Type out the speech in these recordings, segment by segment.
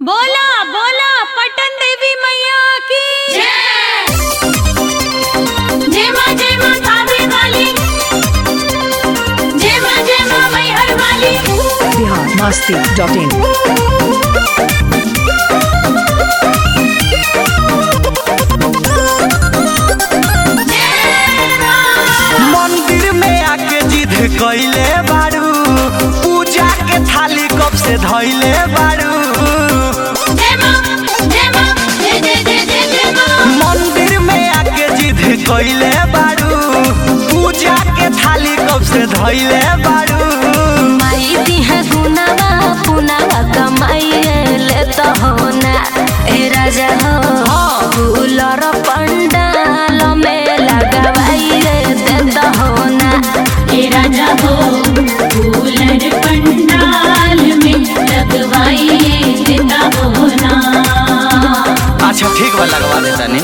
बोला बोला पटन देवी मैया की जय माँ जय माँ कावे वाली जय माँ जय माँ मैहर वाली बिहार मस्ती डॉट इन मंदिर में आके जिद कइले बारू पूजा के थाली कब से धइले बारू जय माँ जय माँ जय जय जय जय जय माँ मंदिर में आके जिद कइले बारू पूजा के थाली कब से धइले बारू माई दिहा गुनावा पुनावा कमाइए ले तो हो ना ए राजा हो फूलर पंडाल में लगवाइए दे तो हो ना हे राजा हो फूलर पंडाल में लगवाइए देता हो ना अच्छा ठीक बा लगवा दे तनी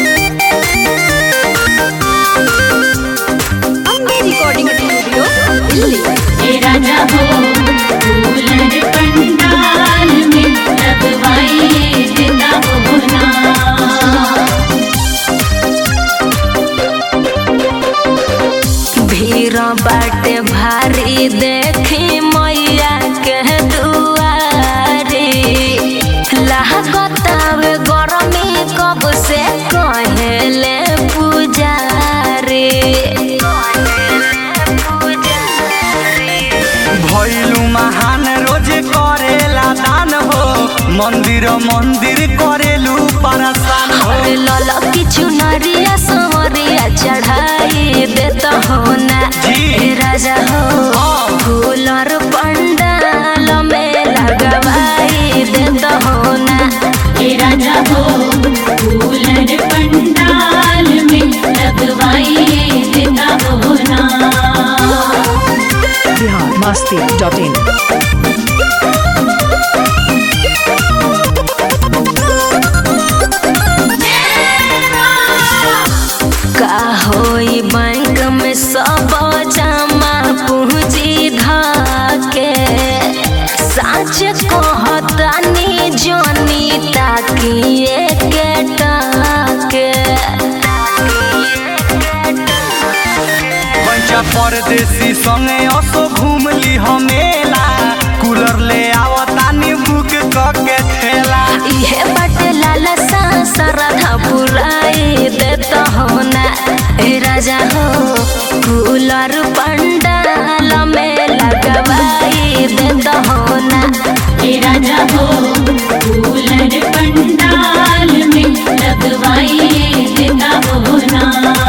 रिकॉर्डिंग स्टूडियो दिल्ली हे राजा हो फूलर पंडाल में लगवाइए देता हो ना भीड़ बाटे भारी देखी मैया के दुआरी लागतावे गरमी कब से कहेले पुजारी भइलू महान रोजे करेला दान हो मंदिर मंदिर करेलू परेशान हो अरे लल किछु नरिया समरिया चढ़ाई देता हो ना जी। ए राजा हो हाँ। फूलर पंडाल में लगवाई देता हो ना हे राजा हो फूलर पंडाल में लगवाइए देता हो ना बिहार मस्ती डॉट इन का होई बैंक में सब जमा पूंजी धाके साँच कहतानी जोनी ताकिए के टाके पंचा परदेसी संगे असो घूम ली हमेला कूलर ले आवतानी बुक क के ठेला इहे बाटे लालसा सरधा पुराई देता हो ना ए राजा हो कूलर पंडाल में लगवाई देता हो ना हे राजा हो फूलर पंडाल में लगवाइए देता हो ना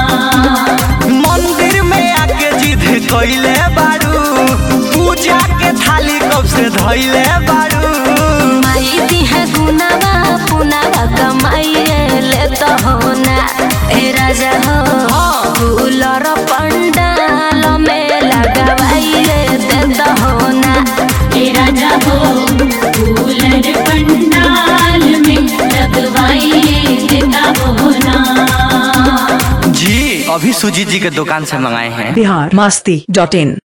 मंदिर में आके जिद कइले बारू पूजा के थाली कब से धइले बारू माई दिहा गुनावा पुनावा कमाइए ले तो हो ना ए राजा हो फूलर पंडाल में लगवाइए दे तो हो ना हे राजा हो फूलर पंडाल में लगवाइए देता हो ना जी अभी सुजीत जी के दुकान से मंगाए हैं बिहार मस्ती डॉट इन